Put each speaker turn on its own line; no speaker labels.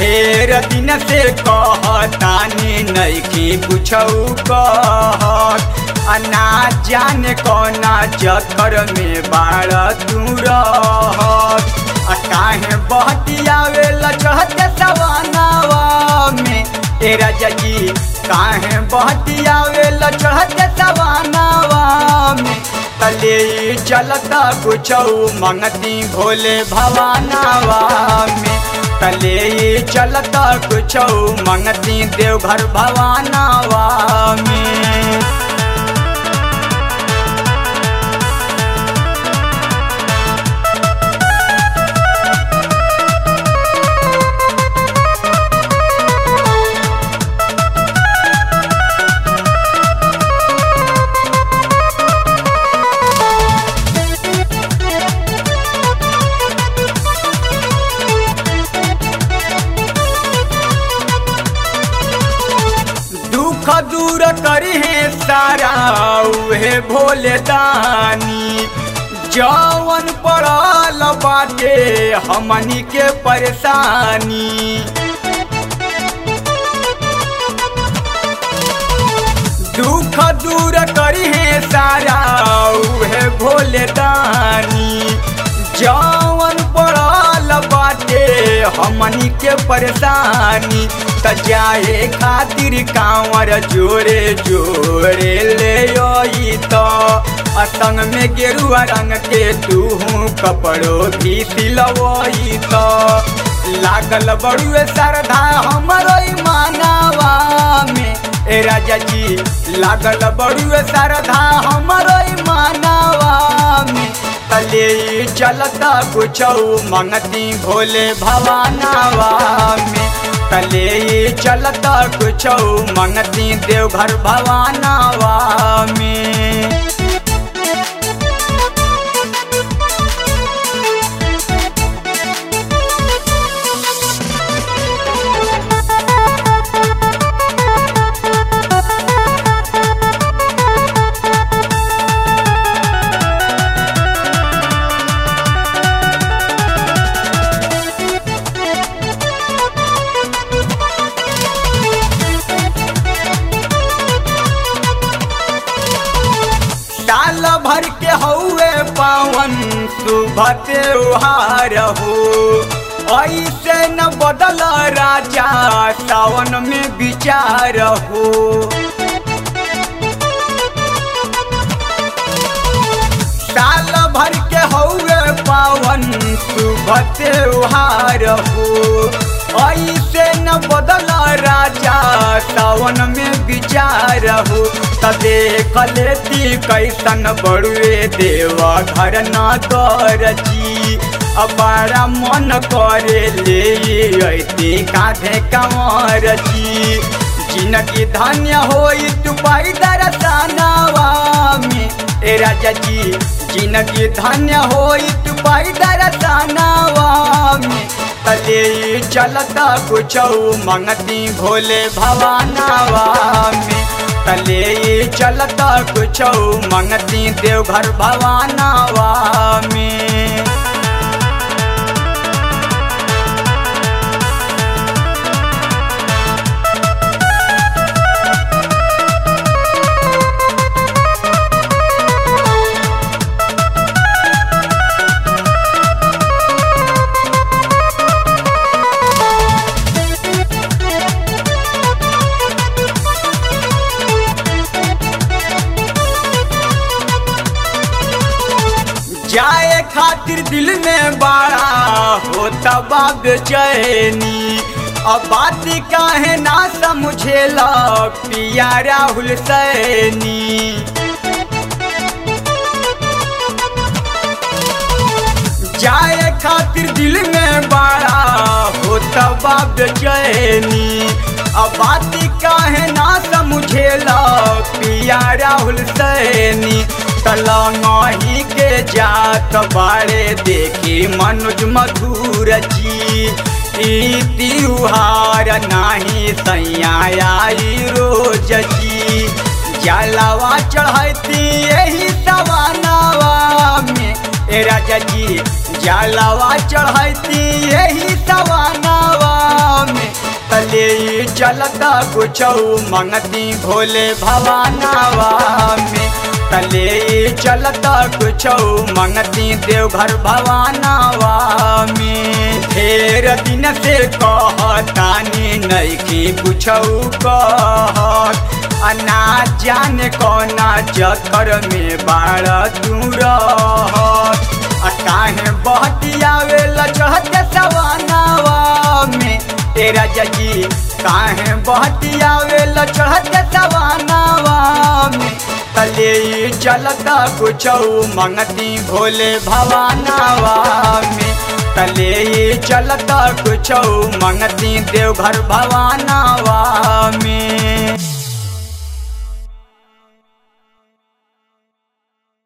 ढेर दिन से कहतानी नइखी कुछौ कहत आ ना जाने कौना चक्कर में बाड़ तू रहत आ काहे बहतियावे लचहते सवानावा में ए राजा जी काहे बहतियावे लचहते सवानावा में तले चलता कुछौ मंगती भोले भवानावा में तले चलता कुछौ मंगती देवघर भवानावा में दुख दूर करी है सारा उहे भोले दानी जवन पड़ल बाटे हमनी के परेशानी दुख दूर करी है सारा उहे भोले दानी जवन पड़ल बाटे हमनी के परेशानी त जाए खातिर कांवर जोरे जोरे ले आई तो असंग में गेरुआ रंग के तू कपड़ो भी सिलवई तो लागल बड़ुए श्रद्धा हमरो मानावा में ए राजा जी लागल बड़ुए श्रद्धा हमरो मानावा में तले चलता कुछौ मंगती भोले भवानावा में तले चलता कुछौ मंगती देवघर भवानावा में साल भर के हौवे पावन शुभ त्योहार हो ऐसे न बदल राजा सावन में विचार हो साल भर के हौवे पावन शुभ त्योहार हो ऐसे न बदल राजा सावन में विचार हो त देख लेती कैसन बड़ुए देव घर न कर जी बड़ा मन करे ले अती कांधे कंवर जी जिनकी धन्य होई तू पाई दरसनावा में ए राजा जी जिनकी धन्य होई तू पाई दरसनावा में तले चलता कुछौ मंगती भोले भवानावा में तले चलता कुछौ मंगती देवघर भवानावा में जाए खातिर दिल में बड़ा होता बाब चैनी अब बात काहे ना समझेला पिया राहुल सैनी जाए खातिर दिल में बड़ा होता बाब चैनी अब बात काहे ना समझेला पिया राहुल सैनी तलंगही के जात बारे देखी मनुज मधुर जी ई त्योहार नाही सैयाई रोज जी जलवा चढ़ती यही सवानावा में ए राजा जी जलवा चढ़ती यही सवानावा में तले चलता कुछ मंगती भोले भवानावा में तले चलता कुछ मंगती देवघर भवानावा में ढेर दिन से कहतानी नैकी कुछ कहत अना जाने कौना चक्कर में बाड़ा तू रहत आ काहे बहतियावे लचहते सवानावा में तेरा जजी काहे बहतियावे लचहते सवानावा में तले चलता कुछ मंगती भोले भवानावा में तले चलता कुछ मंगती देवघर भवानावा में